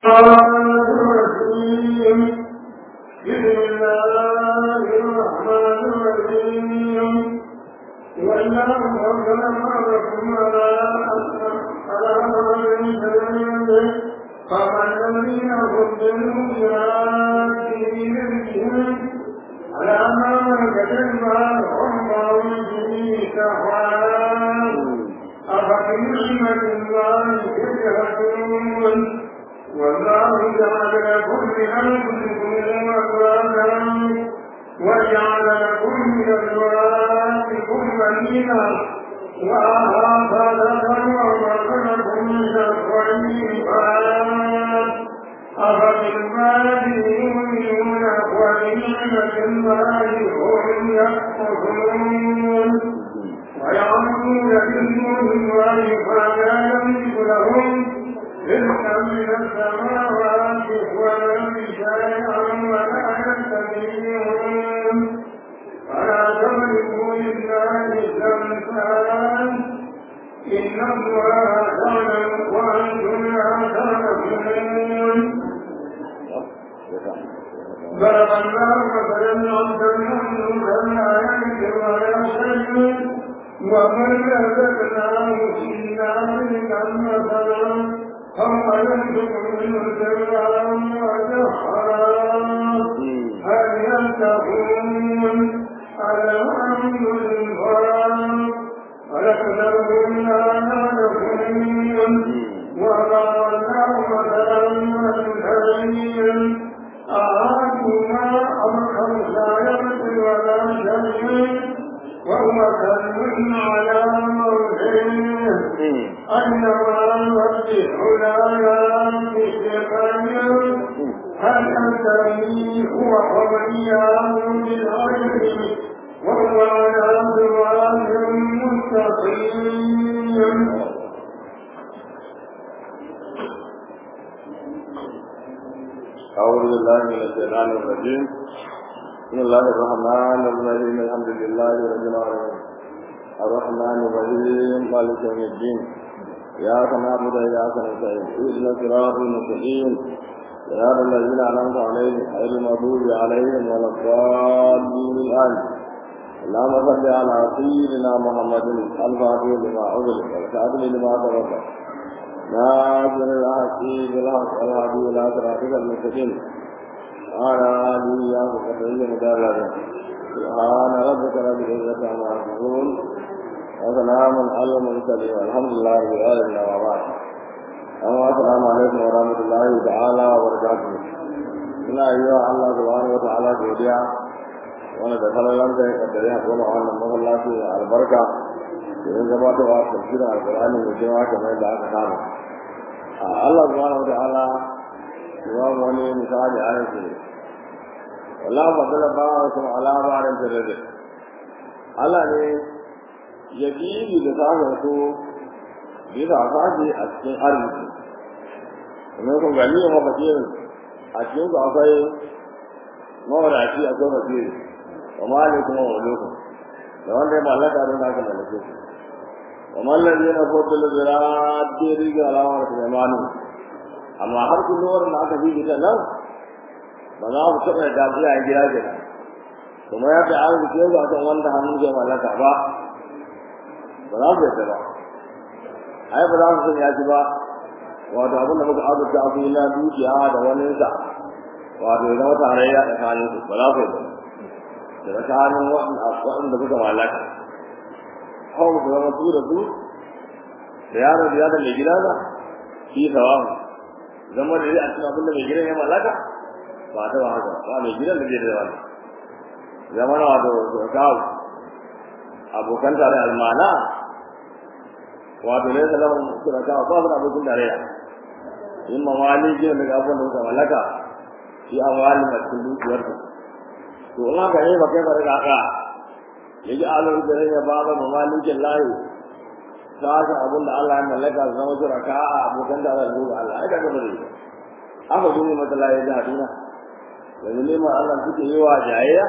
الرحيم بسم الله الرحمن الرحيم والله أكبر معكم على على من سبيله فمن الذين فضلوا بآياتهم على ما كتب الله به سحوان أفبنعمة الله تجهلون والله جعل لكم من أنفسكم أزواجا وجعل لكم من أزواجكم بنينا وأهاب لكم ومكنكم من الطيبات أفبالمال يؤمنون وبنعمة الله هم يكفرون ويعملون بالنور ويفعل يملك لهم رزقا من السماوات والارض شيئا ولا يستطيعون فلا تملكوا لله الامثال ان الله يعلم وانتم لا تعلمون ضرب الله مثلا عبدا مملوكا لا يملك ولا شيء ومن رزقناه فينا رزقا مثلا فهو ينفق منه سرا وجهرا هل ينتهون الحمد لله ولكنهم لا يعلمون وضربناه مثلا مثليا أعادنا أمرهم لا يبكي ولا شيء وهو كلب على موته أنما يوضح لا ينفق هل أنتني هو وإياه بالعلم وهو على صراط مستقيم أعوذ بالله من الشيطان الرجيم بسم الله الرحمن الرحيم الحمد لله رب العالمين الرحمن الرحيم مالك يوم الدين إياك نعبد وإياك نستعين اهدنا الصراط المستقيم صراط الذين أنعمت عليهم غير المغضوب عليهم ولا الضالين الآن اللهم صل على سيدنا محمد الفاتح لما أغلق والكاتب لما سبق ناصر الحق بالحق الهادي إلى صراطك المستقيم وعلى آله وصحبه مدرجا سبحان ربك رب العزة عما يصفون وسلام على المرسلين والحمد لله رب العالمين وبعد أما السلام عليكم ورحمة الله تعالى وبركاته ina yi wa Allah subhanahu wa ta'ala godiya wanda da kallon da ya kaddare a kuma wannan masallaci da albarka domin gabatarwa tafsirin alqur'ani mai jama'a kamar da aka saba Allah subhanahu wa ta'ala ya wani misali a yanzu wala magana ba su ala barin tarade Allah ne ya bibi da samun su bisa fashi a cikin arziki kuma kun gani ne mafakirin a cikin su akwai mawadaci a kan fakiri wa mali kuma wa lokacin da wanda ya mallaka don haka mallake su wa mallazi na fadl zirati riga alawar sulaimanin amma har kullum da aka bi ta nan ba za ku taɓa da iya yin gida gida kuma yadda an rike su akan wanda hannun zai mallaka ba ba za ku yadda ba ai ba za ku san ya ci ba wato abin da muka azurta abu na dukiya da wani sa wato ya zama tarayya tsakanin su ba za ku yadda da tsakanin waɗanda kuka mallaka hau ku zama su da su da yaro da yadda mai gida ba shi sawamu zama da zai a cikin abin da mai gidan ya mallaka ba ta ba haka ba mai gidan da zai da wani zama na wato kawo abokan tare almana wato ne salamun suna kawo ba su da abokin tarayya in ma wani gidan daga abin da suka mallaka shi an wani a cikin dukiyar su to in haka ne ba kai ba daga haka ya ji alon da ya ba ba mamalikin layi ta haka abin da Allah ya mallaka su zama shuraka a abokan da Allah zuwa Allah ai kaga bare aka gune mata la ya jahaduna yanzu neman Allah suke yi wa jayayya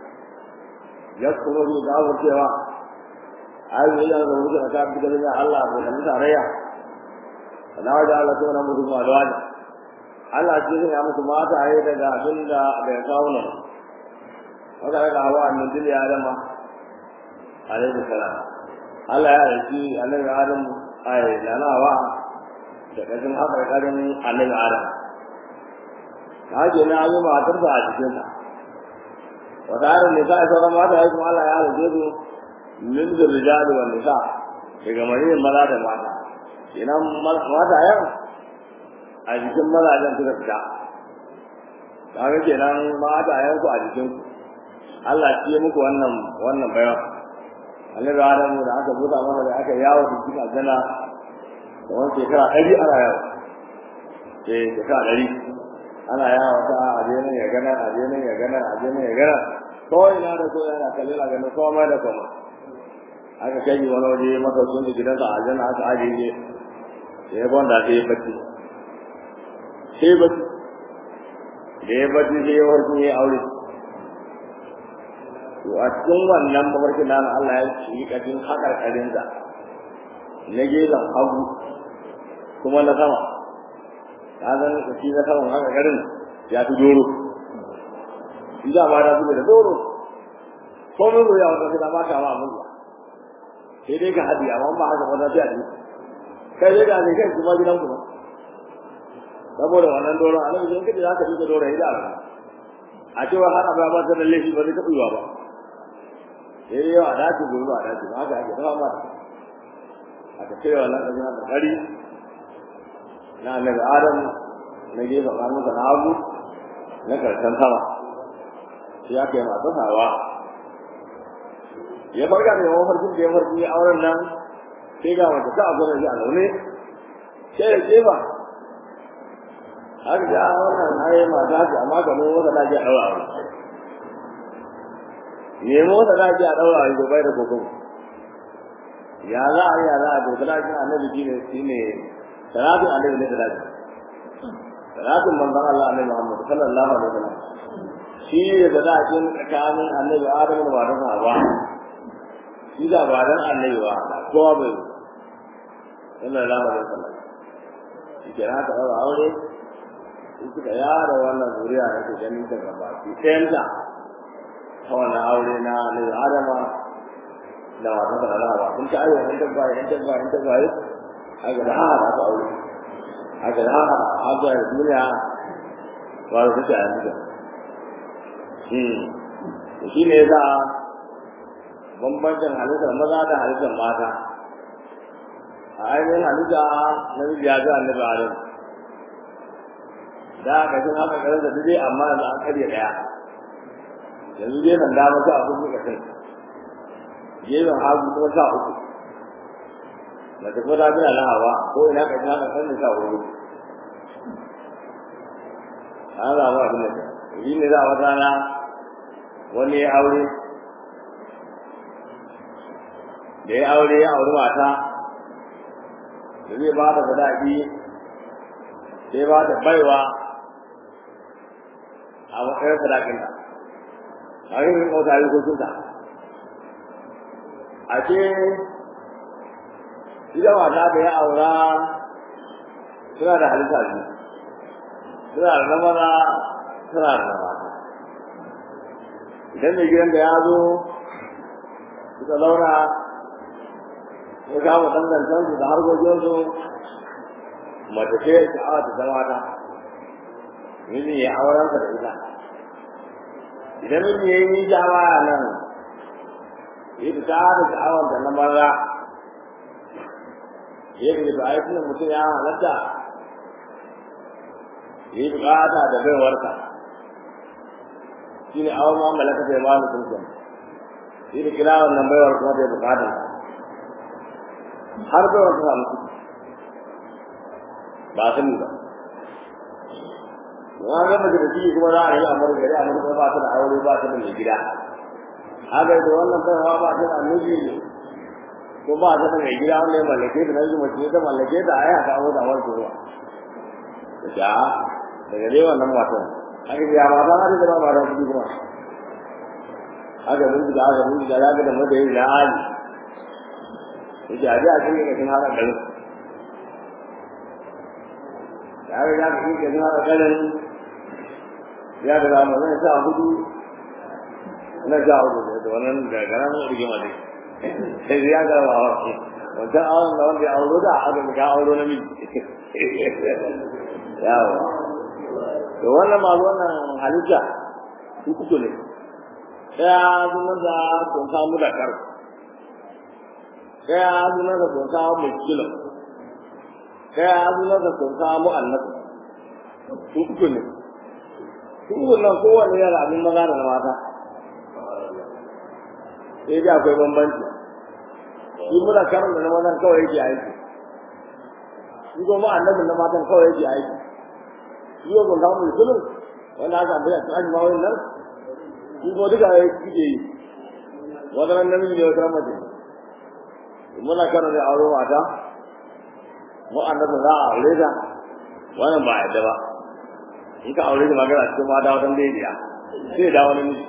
ya kuma bi da abu cewa ai ne ya zama shuraka bi da Allah abokan tarayya Allah da Allah ta nan mutum ma da wani Allah ce ya musu mata ayi daga abin da bai kawo nan wanda daga hawa annan dil ya adama alaihi salam Allah ya riki annabi Adam ai lalawa da kashin haka karin annabi Adam kaje na yi matar da a cikin sa wata harin nisa ya sauran mata ya kuma Allah ya halice su min zurrijali wa nisa daga maniyin maza da mata kenan mata yan a jikin mazajen suka fita kaga kenan mata yan ku a jikin Allah shi ya muku wannan wannan bayan annabi Adamu da aka buɗa masa da aka yawo da cikin aljanna da wani shekara ɗari ana yawo eh shekara ɗari ana yawo ta aje nan ya gana aje nan ya gana aje nan ya gana ko ina da ko yana kalle na ganin komai da komai aka kai ni wani waje masa sun da gidansa a aljanna aka aje ne sai ya gwanda sai ya bacci sai ya bacci da ya bacci sai ya warke ya aure to a cikin wannan mafarkin nan Allah ya ci kafin hakarkarin sa na gefen hagu kuma na sama ka zan shi na saman hakarkarin ya fi doro shi da ma da su da doro ko mun ya wata da ma ka ma mun sai dai ka hadi amma ba haka wata sai a ji kai dai da ne kai kuma gidan ku saboda wannan doro annabi sai kace zaka duka doro ida a cewa har abaya ba ta da laifi ba zai taɓa yiwa ba sai yau a dace gobe ba a dace ba haka ake dafa mata aka ce wannan ɗan da ƙari na annabi adam na gefe ƙarnuka na hagu na karshen sama sai aka yi masu hawa ya farka da yawan farkin da ya farki ya auren nan sai ga mace ta abu da shi a zaune sai ya ce ba har da wannan haye mata ce amma ga mu wata daji a ɗaura aure nemo wata daji a ɗaura aure bai da kokon ya za a yi ya za a doka dajin annabi shi ne shi ne salatin annabi ne da daji salatin manzon Allah annabi Muhammad sallallahu alaihi wasallam shi ne da dajin tsakanin annabi Adam da matar Hawa shi da ba dan annabi ba kowa bai sallallahu alaihi wasallam shi ke haka ɗaura aure in suka yara wannan zuriya da ke ganin ta gaba ki ɗayanta ta wannan aure na annabi Adama da wata da Allah kun ta ayyuka in tabba in tabba in tabba aga da haka ta aure aga da haka aga da duniya wa da ta yanzu hmm shi ne za bambancin halittar maza da halittar mata a ainihin halitta na ya ga annabi Adam da ka jin haka kare da dai amma yanzu an karya daya yanzu dai nan da mata abin da kai gefen hagu kuma sa uku da ta fada bin lahawa ko ina ka ji haka kan da sa wuri an zama abin da yi ne za a wata rana wani ya aure da ya aure ya auri mata da zai ba da sadaki sai ba da baiwa a matsayin sadakinta a yin rin kauta yi kotunta a ce ita mata da ya aura suna da halitta biyu suna da na maza suna da na mata idan mai gidan da ya zo suka launa ya kama dangantansu da harkokinsu mace ce sha'awa ta zama ta miji ya aurensa da ita idan miji ya yi nisa ma nan ya fita da sha'awar da na maza ya fi da aikin mutum ya halatta ya yi bukata da baiwarsa shi ne awon ma malaka sai ma mutum kan shi da kira wannan baiwar kuma da ya bukata har baiwar ta samu kuɗi ba sani ba na ga mace da ciki kuma za a yi amur gari amur kuma ba ta da aure ba ta da mai gida haka da wannan baiwa ba ta da miji ko ba ta da mai gida wanda ya mallake ta nan mace ta mallake ta ai haka aure da awar ruwa da daga dai wannan matan haka ya mata haka da ba ma da kudi kuma haka mun da haka mun da haka da madayi da hali yake a ji a cikin kashin haka garin ya riga ka kike zuwa da ganin ya riga mu zai sa hudu na ja hudu da wannan da garan rigima ne sai ya ga wa wanda awon da wanda ya auro da aka ga auro na miji yawa to wannan ma wannan halitta uku ne daya sunan da kun samu da kar daya sunan da kun samu muskila daya sunan da kun samu annabi uku ne uku nan kowanne yana abin maza da mata sai dai akwai bambanci shi muna karin da na mazan kawai yake aiki shi kuma annabin na matan kawai yake aiki shi ko kun samu musulun wanda aka amfani a cikin ma wani nan shi ko duka ya suke yi wata nan namiji ne wata nan mace muna karin da aure mata mu annabin za a aure ta wannan ba yadda ba in ka aure ta magana cikin mata wata daidaiya sai da wani miji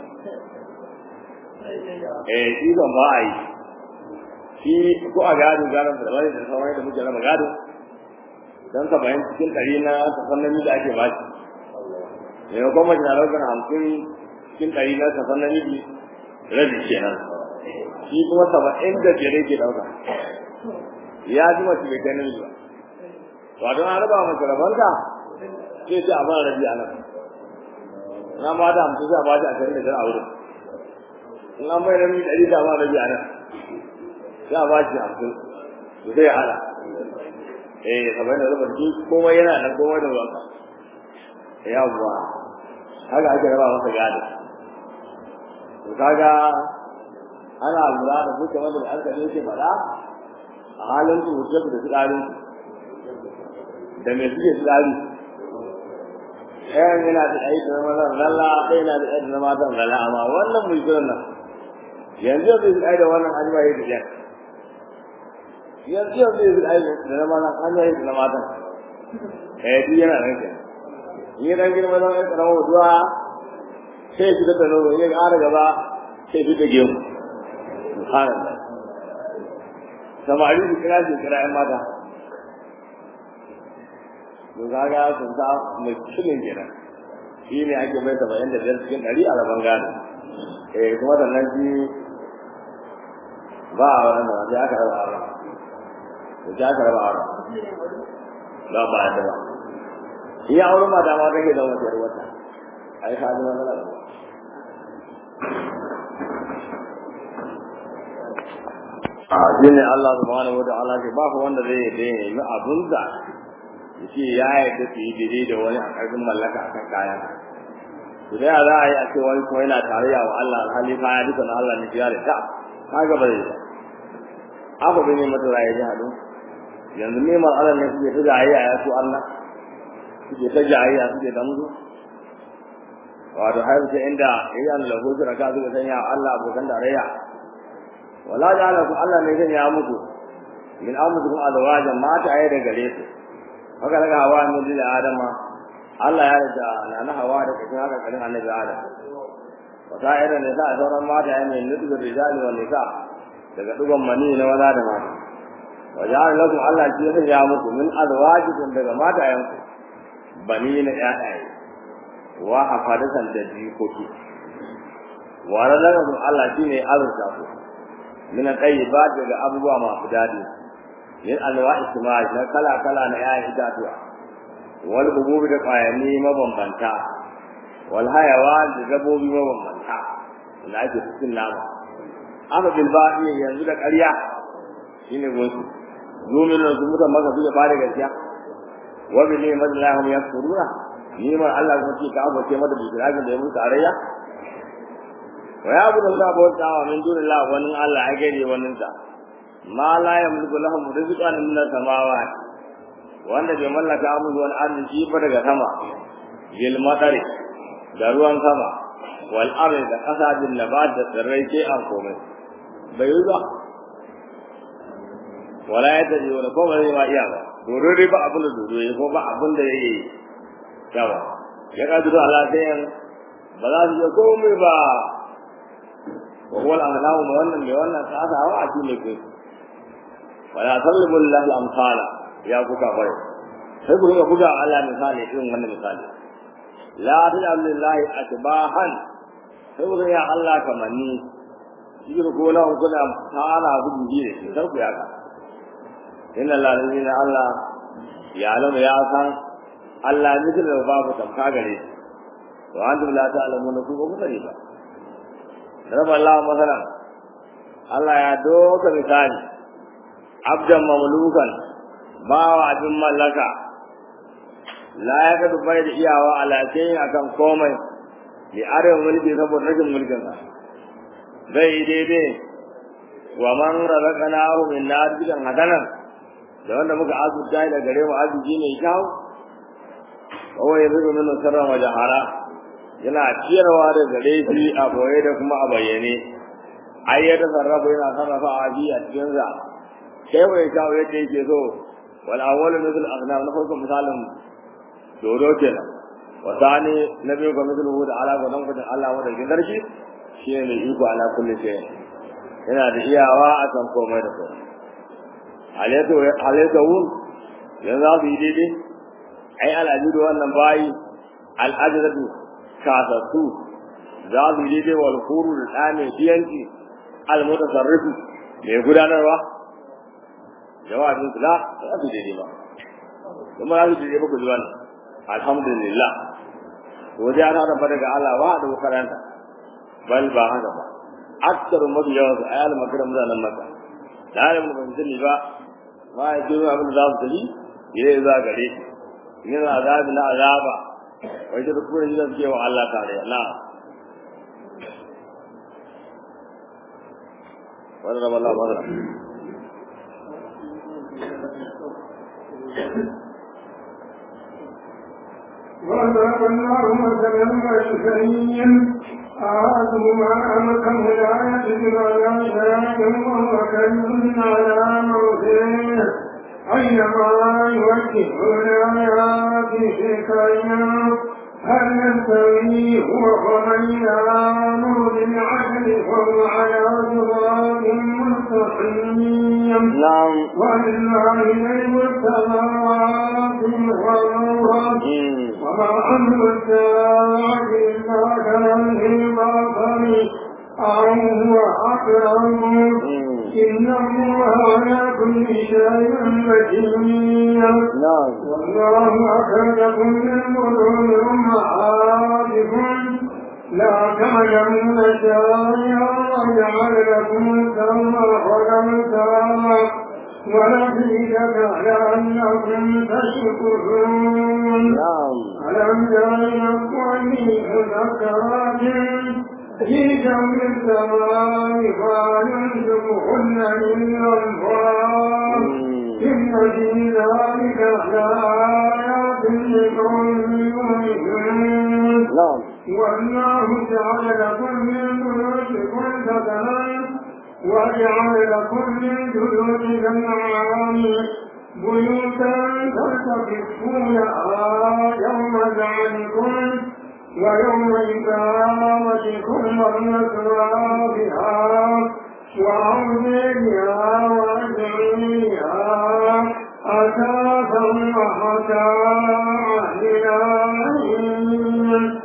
eh shi ban ba a yi shi ko a gado gadon da wani da sauran da muke raba gado don ka bayan cikin ɗari na kasan namiji ake ba shi ne kuma mace na ɗaukar hamsin cikin ɗari na kasan namiji rabi kenan shi kuma saba'in da biyar yake ɗauka ya ji mace bai kai namiji ba ba don an raba mace rabanta sai ce a ba rabi a nan na ba da hamsin sai a ba shi ashirin da biyar a wurin in an bai namiji ɗari da ba rabi a nan za a ba shi hamsin to zai hada eh kamar da rubar shi komai yana nan komai da ruwanka yawwa haka ake raba masa gado to kaga ana lura da duka wanda da aka yake faɗa a halin su mutum da tsarin da me suke tsari ɗayan yana da aiki na mazan lalla ɗaya yana da aiki na matan lalla amma wannan mai shirin nan yanzu zai tsaye da wannan an yi da jan yanzu yau zai zai aiki da na mata an yi da na mata eh duk yana nan ke in yi dan girma zan aika na wuduwa sai fi da nono in ya ƙara gaba sai fi da gemu subhanallah samari su kira shi kira ƴan mata to kaga sun sa mai cikin kenan shi ne ake mai saba'in da biyar cikin ɗari a rabon gado eh kuma sannan shi ba a wannan da sai aka raba a da ta karba aure ba ba da ba shi ya aure mata ma take da wata yar wata ai ka ji wannan a shine Allah subhanahu wataala ke ba wanda zai yi nemi abun da yace ya yarda su yi dire da wani a karfin mallaka akan kayan to da za a yi a ce wani kuma yana tarayya wa Allah alhali kaya duka na Allah ne ya da ta kaga ba zai ba aka bin mata raye ji hadu yanzu neman Allah ne suke ta jayayya ya su Allah suke ta jayayya suke da musu wato har sai inda yayin da lahu shiraka suka sanya Allah abokan tarayya wala ja'ala ku Allah ne zai ya muku min amrukum azwaja mata ayi da gare su haka daga hawa ne da adama Allah ya rida na na hawa da cikin haka kalin annabi adam wata irin ne sa sauran mata ayi ne nudu rijali wal nisa daga dugon mani na maza da mata wajen lakum Allah ce zai ya muku min azwajikum daga matayenku bani na ƴaƴaye wa hafadatan da jikoki wa razaqakum Allah shine azurta ku min tayyibat daga abubuwa masu dadi min alwa'i isma'i na kala kala na ƴaƴan itatuwa wal hububi da qayani mabambanta wal hayawan da gabobi mabambanta da ake cikin nama aka bilba'i yanzu da ƙarya shine gonsu domin da su mutan maka suke fara gaskiya wa bi ne madallahu yakfuruna ni ma Allah ko ce ka abu ce mata bisirajin da ya mutu tarayya wa ya abu da Allah bauta wa min dunillah wani Allah ya gare wani sa ma la yamliku lahum rizqan min as-samawati wanda bai mallaka musu wani arziki ba daga sama bil matari da ruwan sama wal ardi da kasa bin nabat da tsirrai ke an komai bai yi ba wala ya taji wala ko ba zai ma iya ba dodo dai ba abin da dodo ya ko ba abin da ya yi yawa ya ka duro Allah sai yan ba za su je komai ba wa huwa al-ahlahu ma wannan mai wannan tsada wa a cikin ku wala talibul lahu al-amsala ya kuka bai sai ku rinka buga Allah misali irin wannan misali la taj'al lillahi atbahan sai ku ya Allah kamanni shi ko na kuna tana gudu ne sai ku ya ka inna lillahi Allah ya alama ya san Allah ne da babu tamka gare shi wa antum la ta'lamuna ku ba ku sani ba raba Allah masalan Allah ya doka misali abdan mamlukan bawa abin mallaka la ya ka dubai da iyawa alaƙin akan komai li arewa mulki saboda rashin mulkin sa zai daidai wa man razaqnahu min narjidan hadanan da wanda muka azurta da gare mu arziki mai kyau kawai ya zuba min sirran wa jahara yana ciyarwa da gare shi a boye da kuma a bayyane ai ya tasarrafa yana sarrafa a biya cikin sa kai bai kawo yadda yake so wal awwalu mithl aghnam na farko misalin dodo kenan wa tani na biyu ga mithl hud ala ga dan kudin Allah wanda ke sarki shi ne mai iko ala kulli shay yana da iyawa a kan komai da komai alayto alayto wun yanzu abu yi daidai ai al'ajiru wannan bayi al'ajiratu kasassu za su yi daidai wal kuru da ɗane biyanci al-mutasarrifu mai gudanarwa jawabin kula za su daidai ba kuma za su daidai ba ku ji wannan alhamdulillah waje ana da fa daga Allah wa da karanta bal ba haka ba aksaru mafi yawan su ayal makaram mutanen maka da alim da ban sani ba ma ya jiro abin da za su tafi ya yi za gare shi yana azabi na azaba wai da kuma da suke wa Allah tare na wannan Allah madara وضرب الله مثلا بشريا أعاده ما أمكن لا يجد ولا شيء وهو كريم على موته أينما يوجهون آيات شكايا هل يستوي هو ومن يامر بالعدل وهو على صراط مستقيم نعم ولله غيب السماوات والأرض وما أمر الساعة إلا كلمه البصر أو هو أقرب إن الله على كل شيء مجيد نعم والله أخرجكم من بطون أمهاتكم لا تعلمون شيئا وجعل لكم السمع والأبصار والأفئدة لعلكم تشكرون نعم ألم تر نفسي مذكرات في جو السماء فينزقهن من الأنفار إن في ذلك لآيات لقوم يؤمنون نعم والله جعل لكم من بيوتكم سكنا وجعل لكم من جلود الأنعام بيوتا تستخفونها يوم ذلكم ويوم إقامتكم والنسرى بها وعوذيها وأجعيها أساسا ومتاعا إلى حين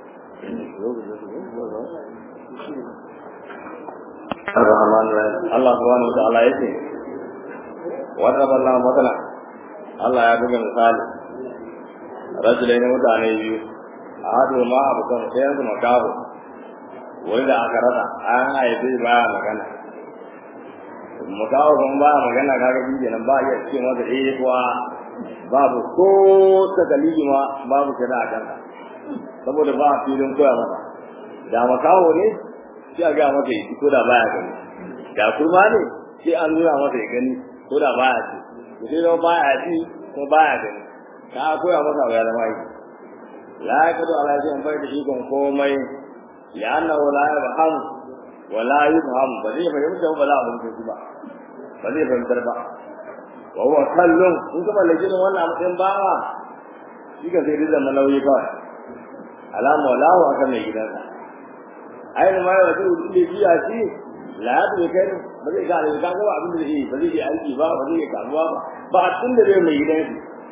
الرحمن الرحيم الله سبحانه وتعالى يسي وضرب الله مثلا الله ya buga misali rajulai na mutane biyu a hadu ma abu kan sayan su makaho wani da aka rasa an haife baya magana makaho kuma baya magana kaga shi kenan ba iya ce masa eh kuwa babu ko ta dalili ma babu kira a kansa saboda ba a filin koya masa da makaho ne sai a gaya masa ya ko da baya gani da kurma ne sai an nuna masa ya gani ko da baya ci to sai zama baya ci ko baya gani ka koya masa ya zama yi la ya kado ala zai bai da ikon komai ya annahu la yafham wa la yufham ba zai fahimta ba za a fahimta shi ba ba zai fahimtar ba wa huwa kallon in kuma lajin wannan matsayin bawa shi ka sai dai zama nauyi kawai alama wallahu akan mai gidansa ainihin ma yawa duk da biya shi la ya bai kai ba zai gane ka ga abin da zai ba zai yi aiki ba ba zai yi kamuwa ba ba a tun da zai mai gidan shi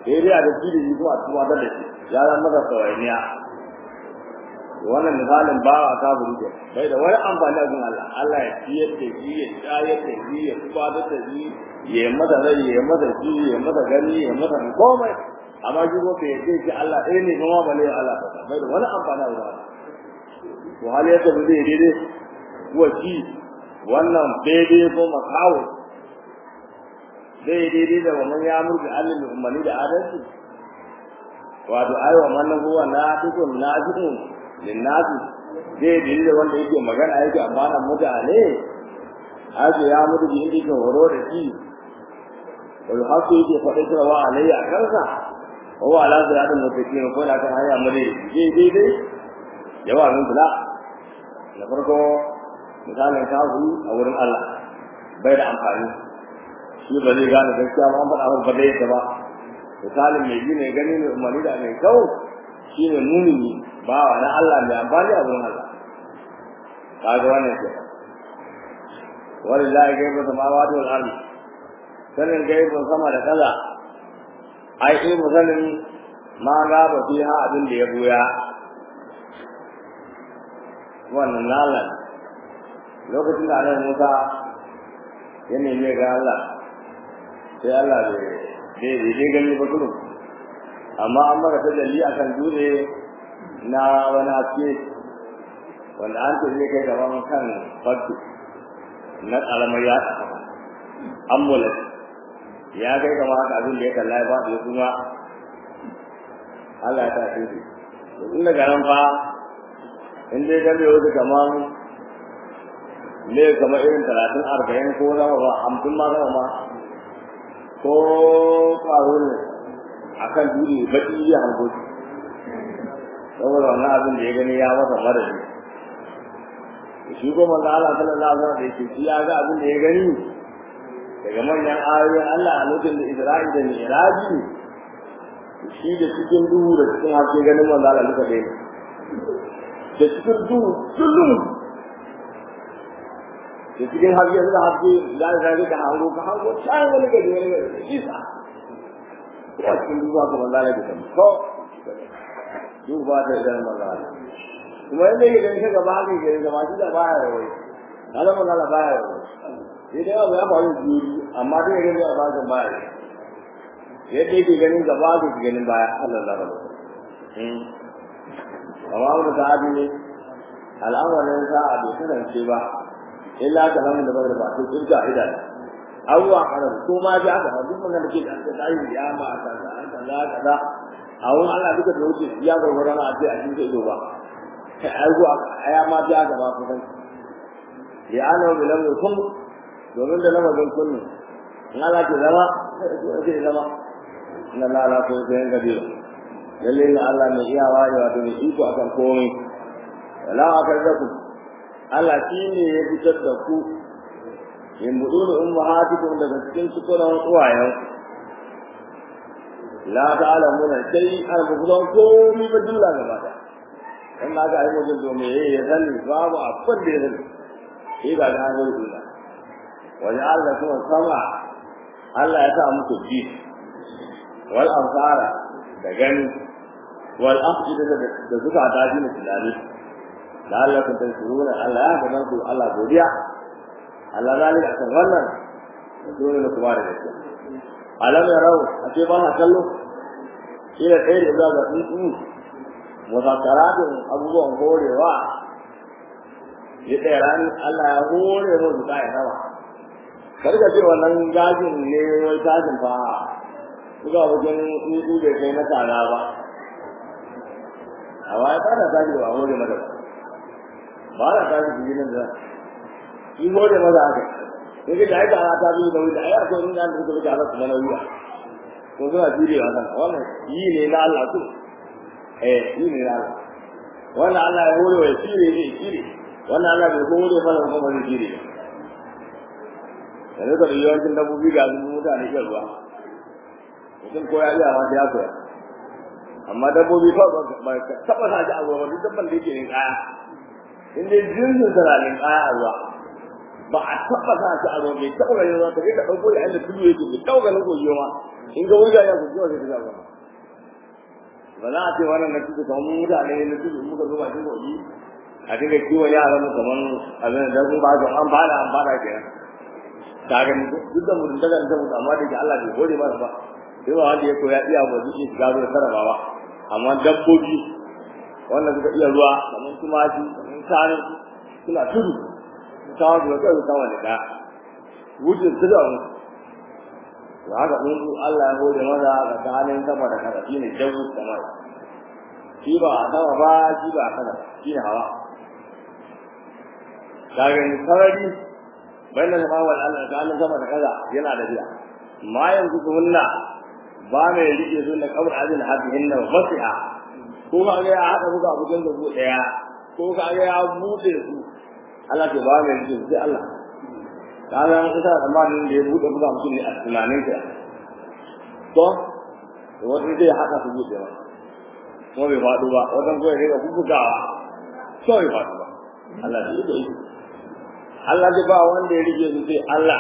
sai dai a da shi da shi kuma a tuba da shi ya zama masa sauraniya wannan misalin ba a kafiri ke bai da wani amfani a gun Allah Allah ya ciyar da shi ya shayar da shi ya tuba da shi ya yi masa rai ya yi masa shi ya yi masa gani ya yi masa komai amma shi ko bai ce shi Allah ɗaya ne kuma ba ne Allah ba bai da wani amfani a gun Allah to hali yadda ba zai daidai kuwa shi wannan daidai ko makawo zai daidai da wannan ya murga Allah mai umarni da adalci wato aiwa wannan huwa na tukun na tukun linnasi zai daidai da wanda yake magana yake amana mutane aje ya mutu da yake horo da shi wal hasu yake faɗa cewa wa alayya a kansa wa ala ziratin mutakin ko da kan hanya mure zai daidai yawa min bula na farko misalin kafiri a wurin Allah bai da amfani shi ba zai gane gaskiya ba an faɗa ba dai ta ba misalin mai gine gani mai umarni da mai kawo shi ne mumini ba wa na Allah mai amfani a wurin Allah kaga wannan ke walillahi gaibu samawati wal ardi sanin gaibun sama da kaza ai ilmu sanin ma gaba fiha abin da ya buya wannan lalan lokacin da annabi Musa ya nemi ga Allah sai Allah bai bai bai gani ba kullum amma an maka tajalli akan dure na wani haske wanda an ce zai kai gaban kan farko na karamar ya ambulance ya kai gama haka abin da ya kalla ya ba ya kuma Allah ya ta shi tun daga nan fa in dai gabe wasu kaman ne kamar irin talatin arba'in ko zama ba hamsin ma zama ma ko ƙwaro ne a kan duri baƙi ya hango shi saboda wannan abin da ya gani ya masa madadi shi ko manzo Allah sallallahu alaihi wasallam da yake shi ya ga abin da ya gani daga manyan ayoyin Allah a lokacin da Isra'i da Mi'raji shi da cikin duhu da cikin haske ganin manzo Allah duka dai da cikin duhu kullum da cikin haske da haske da zai da hango ka hango can wani gari wani gari isa ya cikin duhu ka manzo Allah duka ko duhu ba ta da manzo Allah kuma inda yake ganin ka gaba haka yake gaba shi da baya da wai kada manzo Allah baya da wai sai dai abu ya faru juri amma dai gani a bakin baya yadda yake ganin gaba da ganin baya Allah da rabu amma wani sahabi ne al'amarin sa'a bai kasance ba illa ka nan da bada ba to kirga idan abuwa karar ko ma ji aka duk wannan da ke da ta yi ya ma aka kaza kaza a wurin Allah duka da wuce ya ga wurin a ce a cikin ido ba ai go aya ma ji aka ba kusan ya ana bilan kun domin da lamarin kunni in Allah ke zama sai zama inna la la ko sai gadir lalle ne Allah mai iyawa ne wato mai iko akan komai wala akarzaku Allah shi ne ya fitar da ku in budunu ummahatikum daga cikin sukuran uwayen la ta'lamuna sai an bugudan komai ba dilla gaba da in ma ga ai mutum to me ya sani babu abin da ya sani sai ga ga hanyar dilla wani Allah kuma sama Allah ya sa muku ji wal amsara da gani wal afida da suka tafi na tunani da Allah kun tansuruna Allah ya ga ku Allah godiya Allah zalika kan wannan dole ne kuma da gaskiya alam yarau a ce ba ha kallo ila kai da ga tsuntsu muzakaratin abubuwan horewa ya tsaya rani Allah ya hore mu da ya sama karka ce wannan gajin ne wai gajin fa kuka wajen tsuntsu da kai na tsada ba a waya ba da gaji ba hore mata ba ba da gaji su ginin da shi hore maza haka yake da aika ana ta biyu da wuce a yi akwai inda an turka wuce a zasu mana wuya ko suna jure wa sana wannan yi ne na Allah su eh yi ne na Allah wannan Allah ya hore wa ya shire ne shire wannan Allah bai ko hore mana kuma ba zai shire yanzu ka da yawancin dabbobi ga sun mutane iya ruwa mutum ko ya iya ma ya koya amma dabbobi fa ba taba sa ji a ruwa duk dabban da yake yin kaya in dai jinsin sa na yin kaya a ruwa ba a taɓa sa shi a ruwa bai taɓa ganin ruwa ka je ka ɗauko da inda tudu yake bai taɓa ganin kogi ma in ga wuga ya kogi wa sai ka ga ba za a ce wannan na tudu kamar mutane na tudu muka zo bakin kogi a dinga kiwon yaran mu kamar abin da sun ba su an bada an bada kenan ta gani duk da mutum daga da mutum amma da ke Allah bai gode masa ba sai ba wanda ya koya iya ba zai shiga ruwa sarrafa ba amma dabbobi wannan suka iya ruwa kamar tumaki kamar shanu suna tudu kawo su kai kawo ne da wujin su da mu to haka mun su Allah ya gode masa tsakanin sama da kasa shine jawu sama shi ba a sama ba shi ba a kasa shi ne hawa kaga ni sarari bayan da wal Allah tsakanin sama da kasa yana da biya ma yanzu kunna ba mai rike su da kabar azin hadihin nan fasiha ko ka ga ya hada buga bugan da bu daya ko ka ga ya bude su Allah ke ba mai rike sai Allah kaga an isa tsammanin da ya bude buga mutum ne a tunanin ka to wani zai haka su bude ba ko bai faɗo ba wajen kawai ne ga bugawa ko bai faɗo ba Allah da yake yi Allah zai ba wanda ya rike su sai Allah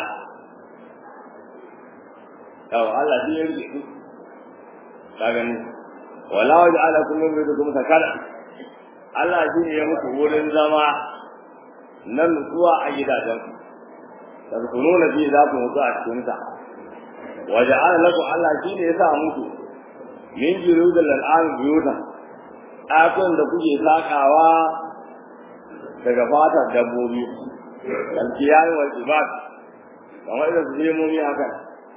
yawa Allah shi ya rike su ka gani wala waje ala kullum bai kuma sakala Allah shi ne ya muku wurin zama na nutsuwa a gidajen ku tadkhuluna fi za ku mutu a cikin sa waje ala lakum Allah shi ne ya sa muku min jirudal al'am biyuta ɗakun da kuke sakawa daga fatar dabbobi alkiyayi wal ibad kamar da su nemomi haka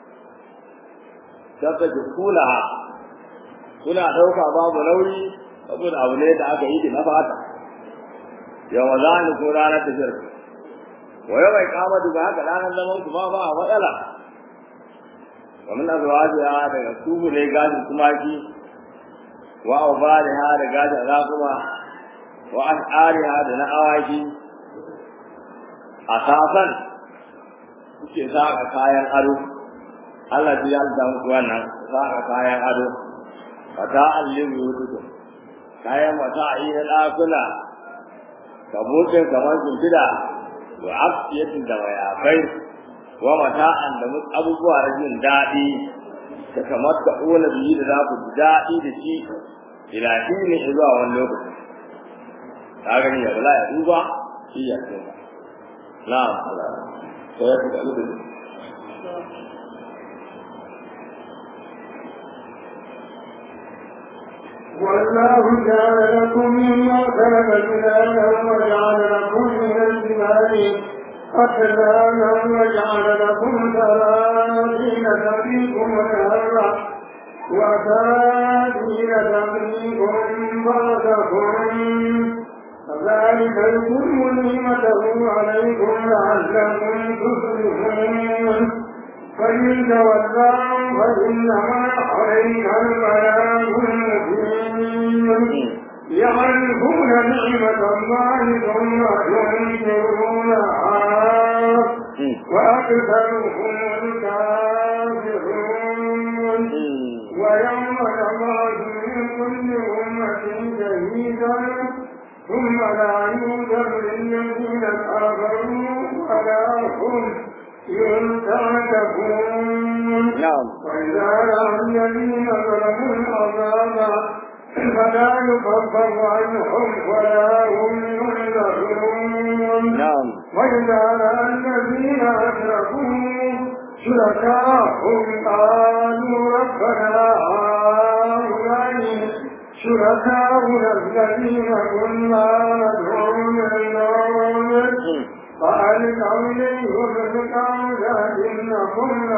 saka ki kula kuna dauka babu nauyi saboda abu ne da aka yi da na fata yawa za ni ko ranar tafiyar wa yau mai kama daga haka ranar zaman ku ba ba a matsala wa min azwajiha daga tubu ne gashin tumaki wa awbariha da gashin rakuma wa ash'ariha da na awaki asasan kuke saka kayan ado Allah ya yarda muku wannan saka kayan ado fata allim yududu kayan mata a yi na ɗakuna ka buɗe kamar shimfiɗa wa afiyatin da mayafai wa mata'an da abubuwa na jin daɗi da kamar ka ƙona biyu da za ku ji daɗi da shi ila shi ne zuwa wani lokaci ka gani ya bala ya duba shi ya tsoka na'am Allah sai ya fi da والله جعل لكم مما خلق جلالا وجعل لكم من الجبال أكلالا وجعل لكم سرابيل تقيكم الهر وسرابيل تقيكم بعضكم كذلك يتم نعمته عليكم لعلكم تفلحون فإن تولوا فإنما عليك البلاغ المبين يعرفون نعمة الله ثم ينكرونها وأكثرهم الكافرون ويوم يبعث من كل أمة شهيدا ثم لا يوجد للذين كفروا ولا هم ينتهكون نعم وإذا رأى الذين ظلموا العذاب فلا يكفر عنهم ولا هم ينذرون نعم وإذا رأى الذين أشركوا شركاءهم قالوا ربنا هؤلاء شركاؤنا الذين كنا ندعو من دونك فألقوا إليهم القول إنكم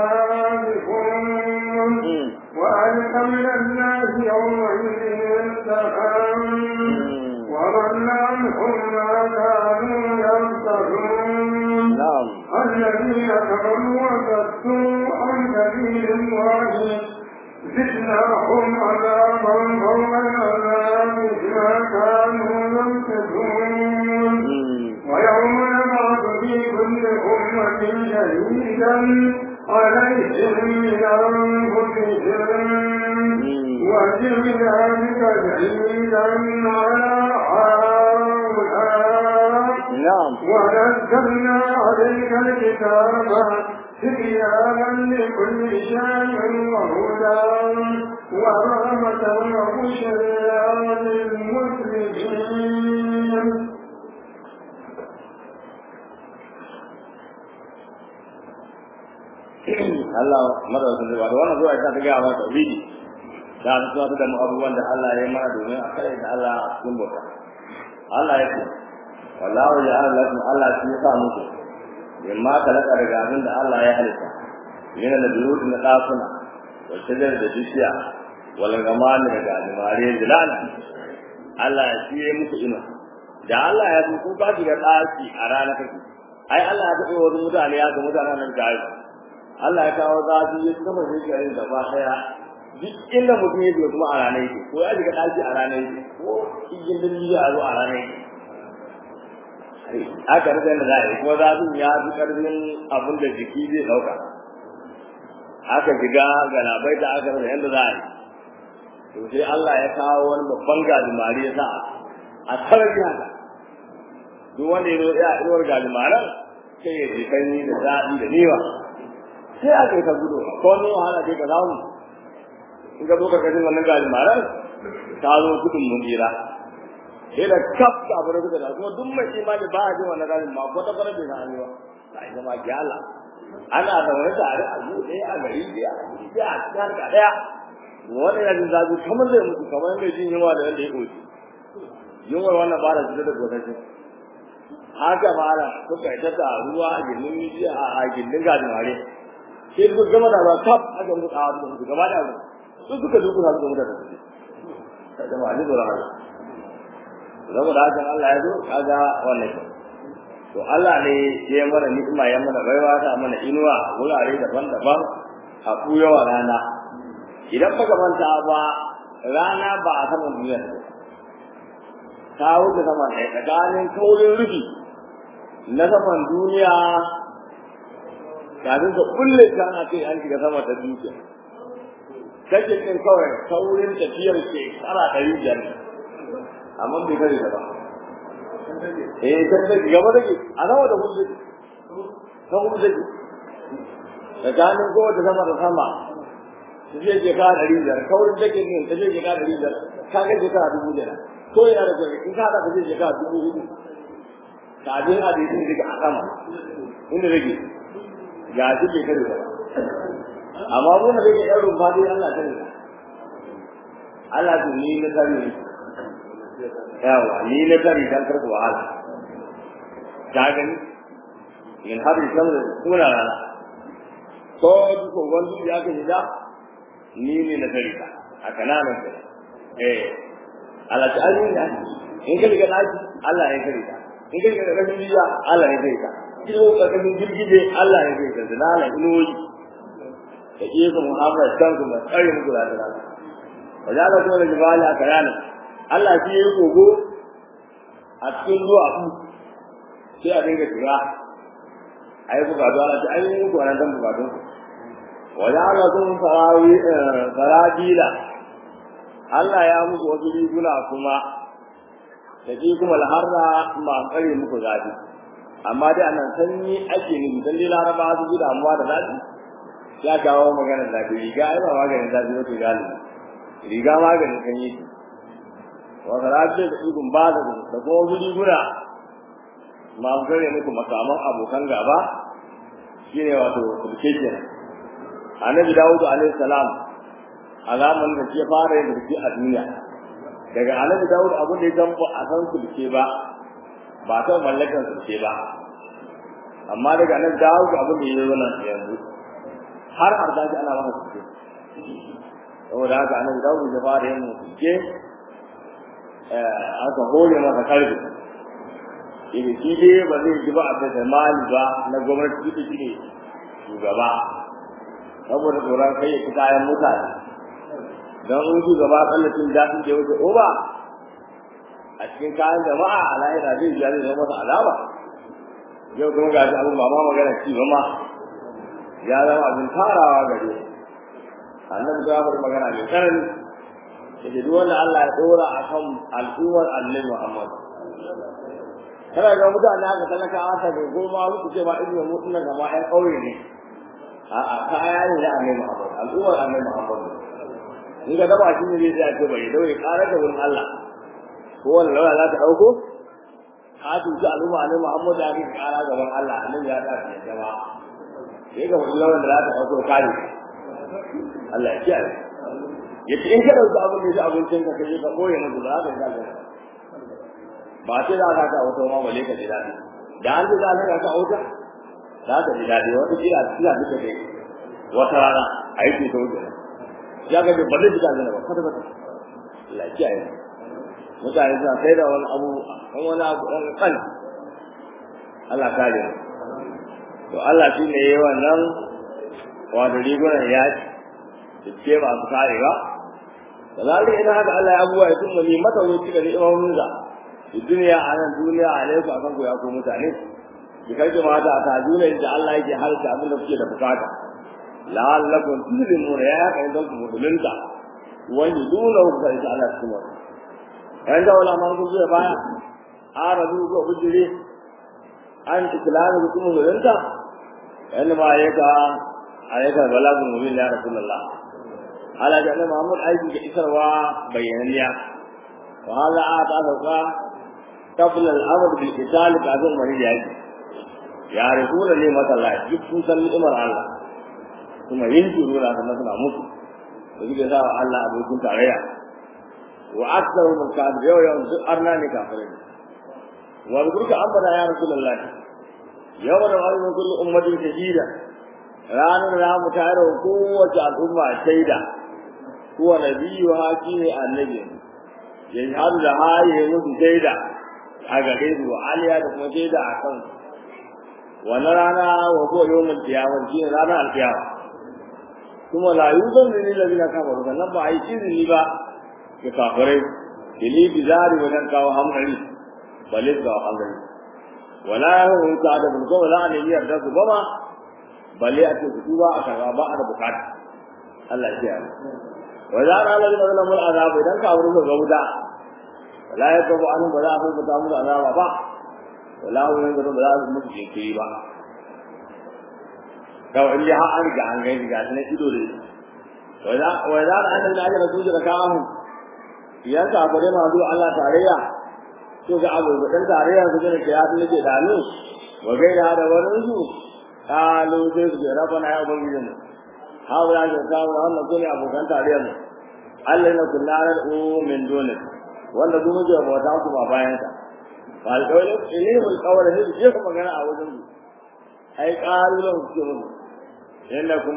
لكاذبون وألقى من الناس يومئذ السحام وضل عنهم ما كانوا يفترون نعم الذين كفروا وصدوا عن سبيل الله زدناهم عذابا فوق العذاب بما كانوا يمسكون ويوم نبعث في كل أمة شهيدا عليهم من أنفسهم وجئنا بك شهيدا على هؤلاء na'am ونزلنا عليك الكتاب تبيانا لكل شيء وهدى ورحمة وبشرى للمسلمين Allah madaukakin zai da wannan zuwa ta ta gaya mana tauhidi da ta tsaya da mu abubuwan da Allah ya yi mana domin a kare da Allah a cikin bauta Allah ya ce wallahu ja'ala lakum Allah shi ya sa muku yamma kalaka daga abin da Allah ya halitta yana da buyut na dakuna wa shajar da bishiya wal gamani daga alimare zilal Allah ya shi ya muku ina da Allah ya so ku ba shiga daki a ranar kake ai Allah ya taɓa wani mutane ya ga mutanen nan da Allah ya kawo zafi ya kuma shi garin gaba daya duk inda mutum yake kuma a ranar yake ko ya shiga daki a ranar yake ko cikin dalili ya zo a ranar yake aka rika da zai kuma zafin ya fi karfin abin da jiki zai dauka aka shiga galabai da aka rasa yadda za a yi to sai Allah ya kawo wani babban gajimare ya sa a sarari haka duk wanda ya zo ya inuwar gajimaran sai ya ji sanyi da daɗi da niwa sai aka yi ta gudu ko ne wahala sai ka samu in ka zo ka kashin wannan gajimaran ta zo gudun mun jira sai da kaf ka bar da da kuma duk mai imani ba a jin wannan gajin ma ko ta fara da hannu ba sai zama gyala ana zaune tare a zuwa ɗaya a gari ɗaya a gari ɗaya a cikin harka ɗaya wannan yana jin zafi kamar zai mutu kamar mai jin yunwa da yadda ya ƙoci yunwar wannan ba da cutar da gosashin haka mala suka yi ta ruwa a gindin mijiya a gindin gajimare sai su gama da ba kaf aka mutu a wani mutu gaba da abu su suka duku na suka mutu da su ta jama'a ne tsoron Allah zama da hakan Allah ya zo kaga wannan shi to Allah ne ya mana ni'ima ya mana baiwa ta mana inuwa wurare daban-daban a kuyawa rana idan baka manta ba rana ba a saman duniya ta wuce sama ɗaya tsakanin kaurin rufi na saman duniya kafin ka kulle ta ana kai an shiga sama ta duniya kake kin kawai kaurin tafiyar ke tsara ɗari biyar amma bai kare ta ba eh kan da gaba take a nawa da hulɗe ta hulɗe tsakanin kowace sama da sama ta je ke ka ɗari biyar kaurin take ne ta je ke ka ɗari biyar ka ga ke ka dubu biyar ko yana da kwai in ka haɗa ka je ke ka dubu hudu kafin a da yin daga a sama inda rage ga shi ke kare ba amma mun da rage ɗan rumfa dai Allah kare Allah to ni na kare yawa ni na kare dan karku wahala ka gani in har san da kuna rana ko ko wanda ya ka da ni ne na kare ka a kananan eh Allah ta alin da in ka riga daji Allah ya kare ka in ka riga rashin biya Allah ya kare ka kilo ka kashin girgije Allah ya kare ka da lala iloyi da ke ka muhammad kan kuma tsare muku da rana wajen Allah kuma da jibali a kananan Allah shi ya yi kogo a cikin zuwa ku sai a dinga shiga a yi bukatu ana ce an yi muku wannan dan bukatun wajen Allah sun farabila Allah ya muku wasu riguna kuma da ke kuma alharra ma tsare muku zafi amma dai anan sanyi ake nufi dan dai laraba su ji damuwa da zafi ya kawo maganar zafi riga ai ba maganin zafi wato galibi riga maganin sanyi ce wata rafi da ikon ba da da kuma wasu riguna masu gare muku makaman abokan gaba shine wato sulke kenan annabi dawudu alaihi salam alaman da ke fara yin sulke a duniya daga annabi dawudu abin da ya gambo a san sulke ba ba ta mallakan sulke ba amma daga annabi dawudu abin da ya zo nan yanzu har har da ana masa sulke saboda haka annabi dawudu ya fara yin sulke aka hore masa karfi idan shi dai ba zai ji ba a da mali ba na gwamnati ita shi ne shugaba saboda tsoron kai ya ci kayan mutane don in shugaba tsallacin daɗin da ya wuce oba a cikin kayan jama'a a lahira zai biya zai zama masa alama yau kuma ga shi abin ba ma magana ci ba ma ya zama abin tarawa gare annabi ta faɗi magana mai tsanani yake duk wanda Allah ya dora a kan al'ummar annabi Muhammad kana ga mutane aka talaka aka ga goma su ce ma irin mu tunan gaba ɗan ƙauye ne a'a kaya ne da annabi Muhammad al'ummar annabi Muhammad in ga daba shi ne zai ce bai daure ƙara da wurin Allah ko wani lawa za ta ɗauko ka tuci al'umma annabi Muhammad da ake ƙara gaban Allah annabi ya ta ce jama'a sai ga wani lawan da za ta ɗauko kare Allah ya kiyaye yace in ka ɗauki abin da ya abincin ka kai ka ɓoye musu ba za ka ga ba sai za ka ta wata ma bale ka ji daɗi da an ji za ka ta wuta za ka ji daɗi wata kila kila duka dai wata rana a yi ta wuta ya ga ba zai ji daɗi ba kwata kwata lafiya ne mutane suna sai da wani abu kan wani abu ɗan kan Allah kare to Allah shi ne yayi wannan wato rigunan yaƙi da ce masu karewa da zalika idan haka Allah ya abuwa ya tunna ni mata wuce da ni'imomin sa duniya a nan duniya a ne ku akan ku ya ku mutane ki kai mata ta duniya da Allah yake halka abin da kuke da bukata la'allakum tuslimun ya kai don ku musulunta wani dole ku sai Allah cikin wannan yan da wala man zuwa baya arabu ko bujire an islamu ku musulunta yan ma yaka ayyuka balagun mubin ya rasulullah ala da Muhammad aiki ga isarwa bayananiya wa hala ata sauka قبل الامر بالقتال كافر من يجي يعرفون نعمة الله duk sun san ni'imar Allah kuma yin juru na kuma suna mutu da suke sa Allah abokin tarayya wa aksaru min kafir yau yau duk arna ne kafirai wa zurka ambata ya rasulullahi yau da wani min kullu ummatin shahida ranar da mu tare da kowace al'umma shaida kuwa nabiyyu haki ne annabi ya hadu da haye musu shaida a gare su wa aliya da kuma shaida a kan wannan rana wa ko yawon kiyama shi ne ranar alkiyama kuma la yuzan da ni lalina kama rukan nan ba a yi izini ba ga kafirai ili bizari wajen kawo hankali balis ga hankali wala ya hau ta da bulko wala ne yiyar da su gama balle a ce su tuba a karba ba a da bukata Allah ya yi wa za a lalata zalamul azabu idan ka wurin ga wuta wala ya kafu an ba za a san ta musu azaba ba wala hu yanzu ba za su musu jinkiri ba kawai in dai har an riga an gani ga na ido da wa za a an da ajiyar su da kawo idan ka bare ma zuwa Allah tarayya to ga abu da dan tarayya su ne ke ya nake da nu wa gaida da wani su kalu sai su ga rabana ya ubangiji mu hawa ya kawo wannan ko ne abokan tarayya mu Allah na kullarar min dole wanda su muke bauta ku ba bayan sa fa alqawlu ilayhim alqawl ne su je magana a wajen su ai qalulan ku ce musu innakum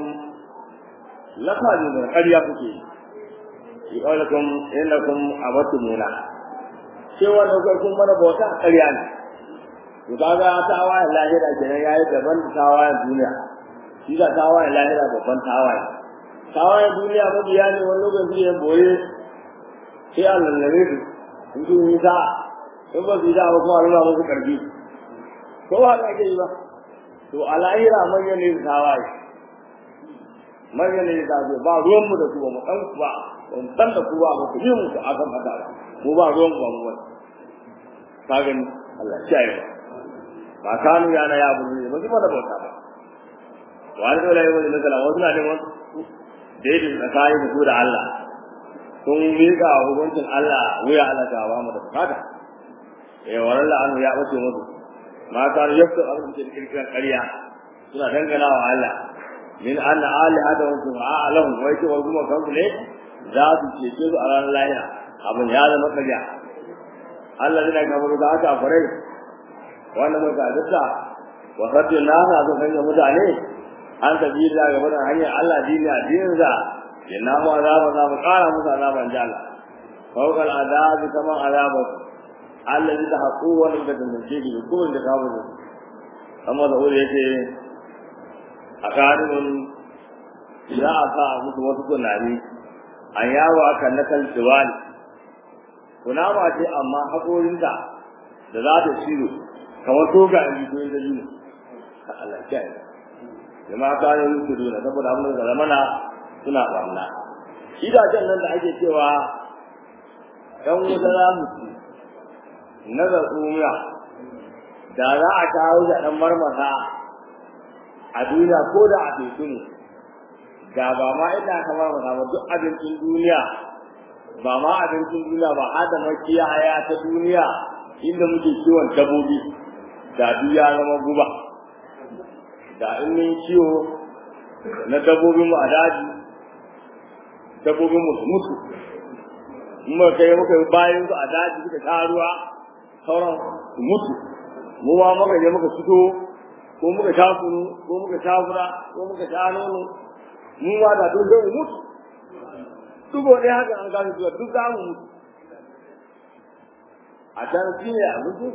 laqadu da ƙarya kuke yi qawlakum innakum abatumuna ce wanda kai kun mana bauta ƙarya ne to kaga tawayen lahira kenan yayi daban da tawayen duniya shi ga tawayen lahira babban tawaye tawayen duniya mabiya ne wani lokaci ya boye sai a lallabe su in su yi ta in ba su yi ta ba kuma nuna musu karfi ko ba haka ake yi ba to a lahira manyan ne su tawaye manyan ne ta ce ba ruwan mu da su ba mu dan ku ba ba mu san da ku ba ba ku yi mu a kan fata ba mu ba ruwan ku ba mu wani ka gani Allah ya yi ba kanu ya na ya buru ne ba su da bauta ba wani dole ya yi wani matsala wasu na neman daidai tsakanin da su da Allah sun miƙa hukuncin Allah wuya Allah ta ba mu da bukata eh wannan la'anu ya bace musu ma kan yafta abin da kirkiran ƙarya suna dangana wa Allah min anna alihata wa subha lahum wa yake kuma kansu ne za su cece su a ranar lahira abin ya zama ƙarya Allah zai ga mu da aka fare wannan mun ga dukka wa sabbi nasa sun hanya mutane an tabi da ga wannan hanyar Allah dini addinin sa inna mu azaba za mu kara musu azaban jalla fawqal azabi kama azabu allazi da haqu wa lam tadunji bi kullu da kawo ne amma da wuri yake akadun za a sa musu wasu kunani an yawo akan nakal diwali kunama ce amma haƙorinta da za ta ciro kamar toga a jikin da yi Allah ya yi jama'a ta yi musu duna saboda abin da zamana suna barna gidajen nan da ake cewa ɗan wuta za mu ci na zartsumiya da za a kawo da dan marmasa a duniya ko da a teku ne da ba ma ina aka marmasa ba duk abincin duniya ba ma abincin duniya ba har da makiyaya ta duniya inda muke kiwon dabbobi da duk ya zama guba da in mun kiwo na dabbobin mu a daji dabbobin mu su mutu in muka kai muka yi bayan su a daji suka sha ruwa sauran su mutu mu ma muka je muka fito ko muka sha kunu ko muka sha fura ko muka sha nono mu ma da duk zai mutu dubo ɗaya haka an gane zuwa duk za mu mutu a can shi ne a mutu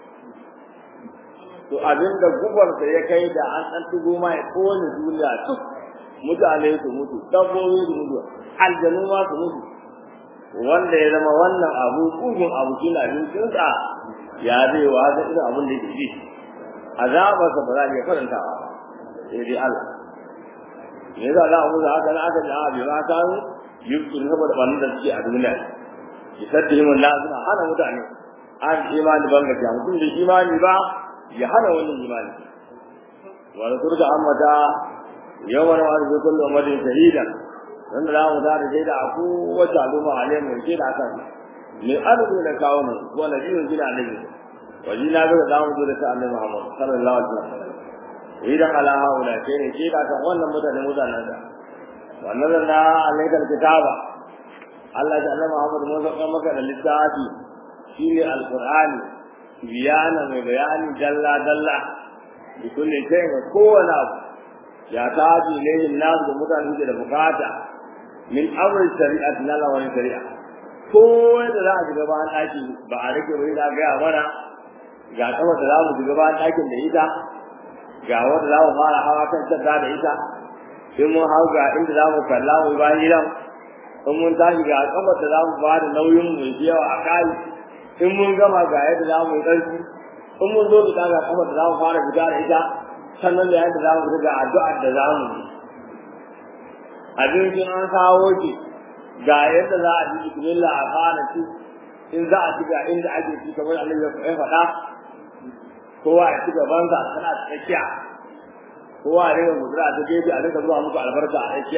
to abin da gubarsa ya kai da an ɗan tugo ma ya kowane duniya duk mutane su mutu dabbobi su mutu aljanu ma su mutu wanda ya zama wannan abu kugun abu shi na abincinsa ya zai wa ga irin abin da yake ji azabarsa ba za a iya karantawa sai dai Allah me yasa za a mutu haka na aka ji a bai ma kan yusuf saboda wannan da suke a duniya ki sadda himin la suna hana mutane an imani ban gaskiya mutum da imani ba ya hana wannan imani wa rasul da ammata yawan wa rasul kullu ummatin shahida wanda za mu tare da da aku wata al'umma alai mai ce da kan ne arzu da kawo nan wa nabiyyu jina annabi wa jina ga da mu da ta annabi Muhammad sallallahu alaihi wasallam idan ala haula ce ne ce da kan wannan mutane mutanen da wannan na alaikal kitaba Allah ya annabi Muhammad mun saka maka da littafi shine alqur'ani biyana mai bayani dalla dalla da kullu shay ga kowane abu ya taji ne nas da mutane da bukata min amri shari'at na lawan shari'a ko da za a shiga bayan ɗaki ba a rike bai da gaya mana ga kama da za mu shiga bayan ɗakin da ita ga wanda za mu fara hawa kan sadda da ita in mun hau ga inda za mu kalla mu bayan gidan in mun tashi ga kafar da za mu ba da nauyin mai yawa a kai in mun gama ga yadda za mu yi ƙarfi in mun zo fita ga kafar da za mu fara fita da ita sannan da yadda za mu fita ga addu'ar da za mu yi abincin an kawo ki ga yadda za a ji bismillah a fara ci in za a ci ga inda ake ci kamar Allah ya faɗa kowa ya ci gaban sa tana tsakiya kowa ya rinka gudura ta gefe a rinka zuwa muku albarka a tsakiya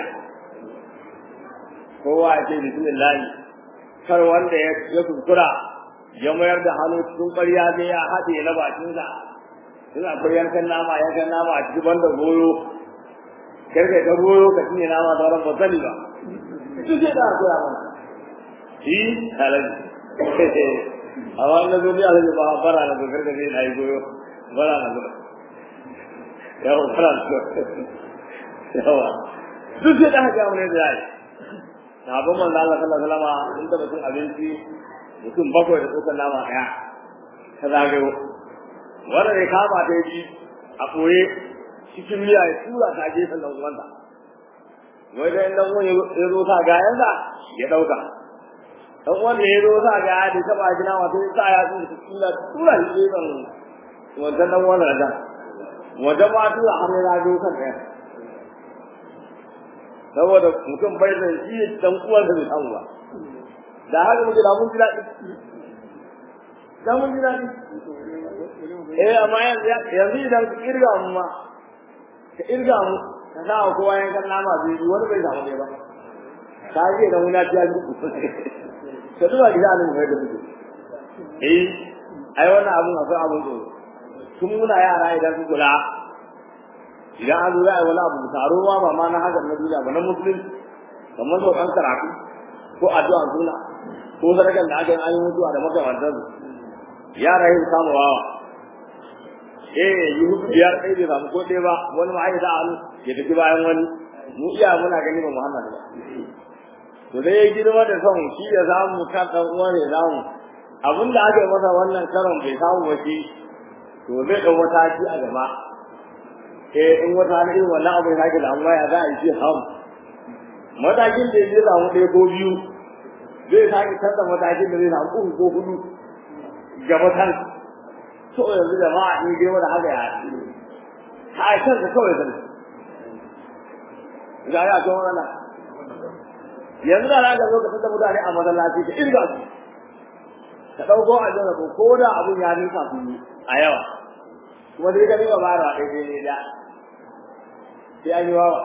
kowa ya ce bismillah kar wanda ya kuskura ya mayar da hannu cikin ƙwarya sai ya haɗe na bakinsa in akwai yankan nama yankan nama a cikin banda goyo kar ka ga goyo ka cinye nama da ran bazali ba duk sai da koya mana shi halaji a wannan duniya da ba bara na dokar da zai yi goyo bara na zuwa yawa bara na yawa duk sai da haka mun da yayi sabon manzo Allah sallallahu alaihi wasallam in da mutum abinci mutum bakwai da tsokan nama daya ka zagayo wanda ne kama ta yi a koye cikin miya ya tura ta gefen dan uwansa wai da dan uwan ya zo sa gayansa ya dauka dan uwan da ya zo sa gaya da taba gina wato ya sa ya tsaya cikin da tura shi gefen wannan dan uwan da wajen ma tura har ya zo kan ɗaya saboda mutum bai da shi dan uwansa bai samu ba da haka muke da mun ji daɗi da mun ji daɗi eh amma yanzu idan ka kirga mu ma ka irga mu ka sa wa kowa yankan nama biyu wani bai samu ne ba ka je da muna ta ji ka duba gida nan mai da muke eh ai wannan abun akwai abun tsoro tun muna yara idan su kula idan an zuwa wani abu taro ma ba ma na hakan na duniya ba na musulun kamar sau ɗan karatu ko addu'a suna ko sadakan da aka yi an yi mutuwa da makamantar yara yin samu wawa eh yi hudu biyar ɗaya bai samu ko ɗaya ba wani ma ya hannu ya tafi bayan wani mu iya muna gani ba Muhammad ba to dai ya girma da son shi ya samu kan ɗan uwa ne samu abin da aka yi masa wannan karon bai samu ba shi to zai ɗau mataki a gaba eh in wata hali irin wannan abu ya sake damuwa ya za a yi shi samu matakin da ya samu ɗaya ko biyu zai sake canza matakin da zai samu uku ko hudu gaba kan to yanzu jama'a in dai wanda haka ya ha kan ka kawai zan ga ya to wannan yanzu da zaka zo ka tada mutane a masallaci ka irga su ka dauko a jira ko ko da abun ya rinka su a yawa kuma sai ka riba bara ɗaya ne da sai an yi wawa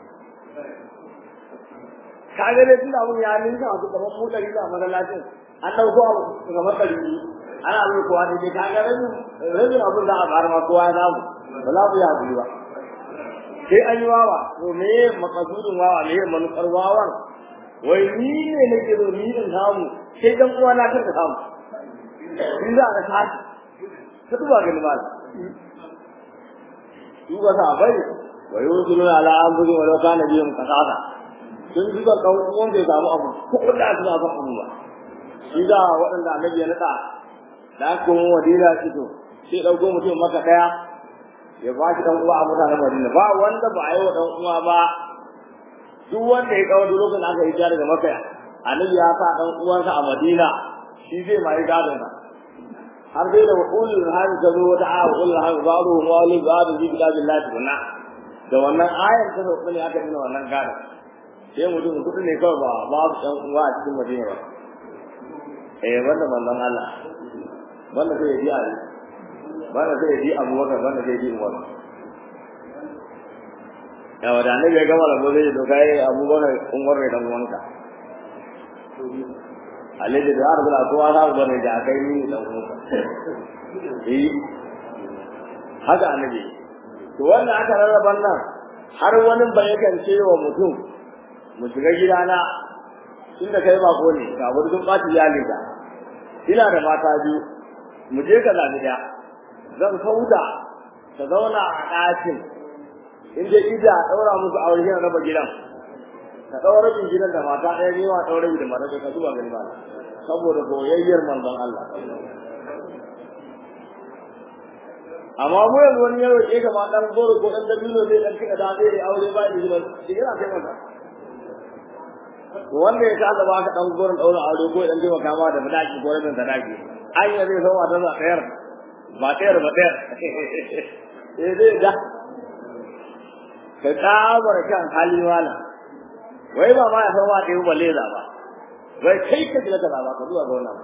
ka ga dai tunda abun ya ninka wasu kamar mu ɗari da masallacin an ɗauko abu kamar ɗari ana mai kowa da ke ka ga rabin rabin abun za a fara ma kowa ya samu ba za mu yi haƙuri ba sai an yi wawa to me makasudin wawa me manufar wawan wai ni ne nake zo ni in samu sai dan uwa na kan samu in za ka tashi ka duba gani mal duba sa bai wa yusulu ala anfusi wa law kana bihim qasasa sun duba kawun uwan bai samu abu ko da suna fa abu ba shi da waɗanda annabi ya nada da kuma wadila fito sai dauko mutum maka daya ya ba shi dan uwa a mutanen Madina ba wanda ba a yi wa dan uwa ba duk wanda ya kawo duk lokacin aka yi jari daga Makka annabi ya sa dan uwansa a Madina shi zai mai gadon sa har dai da ulul hal ta zo wata a ulul hal ba'du wa ulul ba'du bi billahi tunna da wannan ayar ta zo ne aka nuna wannan gadon sai mutum kudu ne kawai ba babu dan uwa a cikin Madina ba eh wanda manzon Allah wanda sai ya ji a wanda sai ya ji abubakar wanda sai ya ji umar yawa da annabi ya gama rabo zai to kai abubakar umar ne dan uwanka alaji da har bula kowa za ku bane da kai ni dan uwanka eh haka annabi to wannan aka rarraba nan har wani bai yakan ce wa mutum mu shiga gidana tunda kai ba ko ne ga wani sun ɓaci iyalinka ina da mata biyu mu je ka zaɓi ɗaya zan kauda ta zauna a ɗakin in je ida a ɗaura musu aure yana raba gidan ka ɗaura rabin gidan da mata ɗaya ne wa ɗaura da mata ka zuba gani ba saboda boyayyar manzon Allah amma mu yanzu wani yaro ke gama ɗan goro ko ɗan dabino zai ɗan kiɗa da zai aure ba da gidan shi yana kai masa wanda ya kasa ba ka ɗan goron ɗaura aure ko ɗan taimaka ma da sadaki ko rabin sadaki an yi zai zama ta ɗayar ba ɗayar ba ɗayar eh zai ga ka kamar kan hali wala wai ba ma ya san wa ɗaya balle za ba wai kai ka ji ka ba ka zuwa ga wannan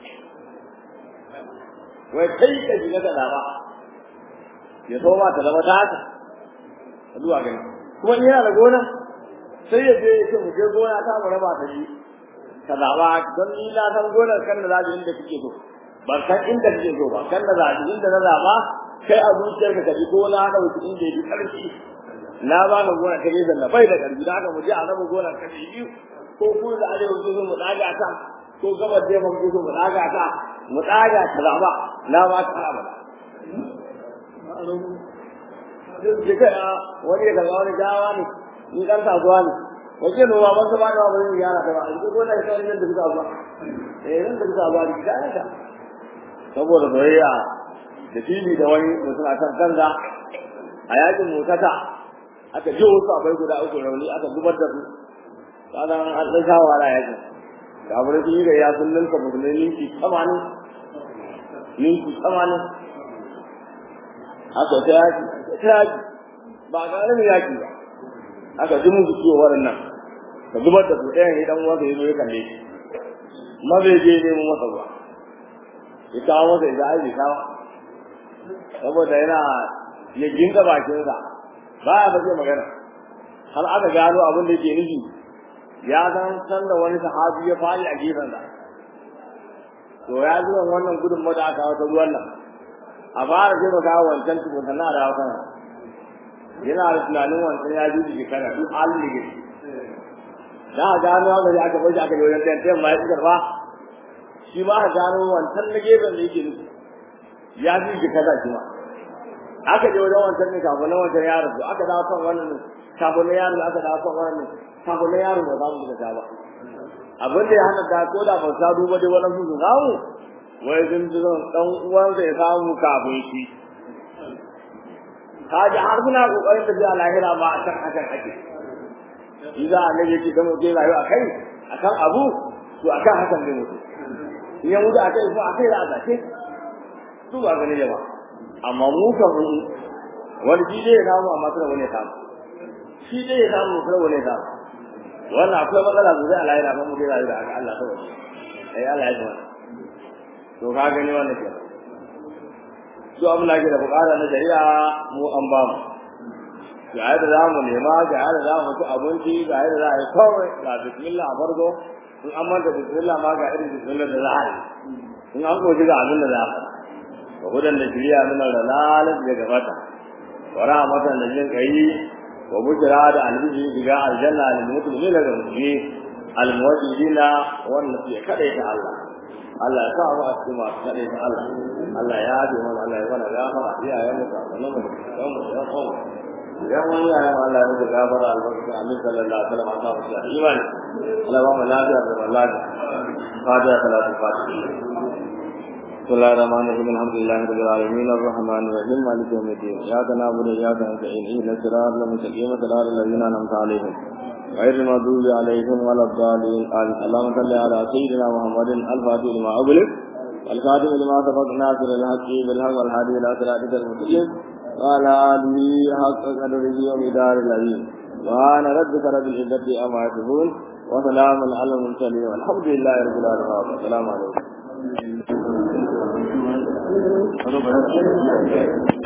wai kai ka ji ka ba ya so ma ta zama ta haka ka zuwa gani kuma in yana da gona sai ya je ya ce mu je gona ta mu raba ta shi ka zaɓa don ni na san gonar kan da zaɓi inda kake so ban san inda kake so ba kan da zaɓi inda na zaɓa kai a zuciyarka ka ji gona na wuce inda ya fi ƙarfi na ba ka gona ta gefen da bai da ƙarfi da haka mu je a raba gona ta biyu ko ku da arewa ku so mu ɗaga ta ko gabar da ku so mu ɗaga ta mu ɗaga ta zaɓa na ba ta haɓa Duk kai wani ya kaga wani gawa ne, ni ɗan kasuwa ne, wace noma ban ta bada ba zai gyara ta ba a cikin gona ita nan da bisa ba eh nan da bisa ba da kita ta saboda soyayya da fili da wani mutum a kan kanza a yakin motata aka ji wasu abai guda uku rauni aka zubar da su kanan an ɗan sha wahala yakin da abu da sun yi da ya sun ninka musulmai ninki tamanin ninki tamanin aka ta yaki ta yaki ba ƙaramin yaki ba aka ji musu ciwo waɗannan ka zubar da su ɗayan idan wanda ya zo ya kalle shi ma zai je nemo masa ruwa ya kawo masa ya ai bai kawo saboda yana ya ginka bakinsa ba ya bace magana har aka gano abin da yake nufi ya san san da wani sahabi ya fadi a gefensa to ya ji wannan gudun da aka kawo ta ruwan nan a fara sai maka wancan tukun sannan a dawo kana yana da tunanin wancan ya ji shekara duk halin da yake da a gano haka da aka bar shi aka je wajen tayan ma ya ci karfa shi ma a gano wancan na gefen da yake nufi ya ji shi kaza shi ma aka je wajen wancan ne kafin na wancan yaro to aka dawo kan wannan ne kafin na yaro aka dawo kan wannan ne kafin na yaro ba za mu da ba abin da ya hana da ko da ba sa duba dai wannan su samu wai sun ji zan dan uwansa ya samu kafin shi kaji har suna kokarin tafiya lahira ba a kan hakan ake iza annabi yake da mutum rayu a kai akan abu to akan hakan ne mutum in ya mutu akai ko akai za a zace su ba gani jama amma mu kan mu wani shi dai ya samu amma kada wani ya samu shi dai ya samu kada wani ya samu wannan akwai matsala sosai a lahira ba mu dai rayu da haka Allah ta wani ai Allah ya ji to ka gani wannan ke to abin da ake da bukata na shari'a mu an ba mu ga yadda za mu nema ga yadda za mu ci abinci ga yadda za a yi kawai ga bismillah a farko in an manta bismillah ma ga irin bismillah da za a yi in an koji ga abin da za a faɗa wa gudan da shirya nuna da lalat da gabata wa rahmatan da jin kai wa bujra da albishi diga aljanna lil mu'minina da mu'mini al muwahhidina wanda suke kadaita Allah Allah ya sa mu a cikin masu kadaita Allah Allah ya yi mana Allah ya mana gafara iyayen mu da nan mu da mu da mu idan wani ya yi Allah ya gafara albarka amin sallallahu alaihi wasallam Allah ya imani Allah ba mu lafiya da wallahi fatiha salatu fatiha بسم الله الرحمن الرحيم الحمد لله رب العالمين الرحمن الرحيم مالك يوم الدين اياك نعبد واياك نستعين اهدنا الصراط المستقيم صراط الذين انعمت عليهم غير المغضوب عليهم ولا الضالين آمين اللهم صل على سيدنا محمد الفاتح لما أغلق الخاتم لما سبق ناصر الحق بالحق والهادي الى صراطك المستقيم وعلى آله حق قدره ومدار العظيم سبحان ربك رب العزة عما يصفون وسلام على المرسلين والحمد لله رب العالمين السلام عليكم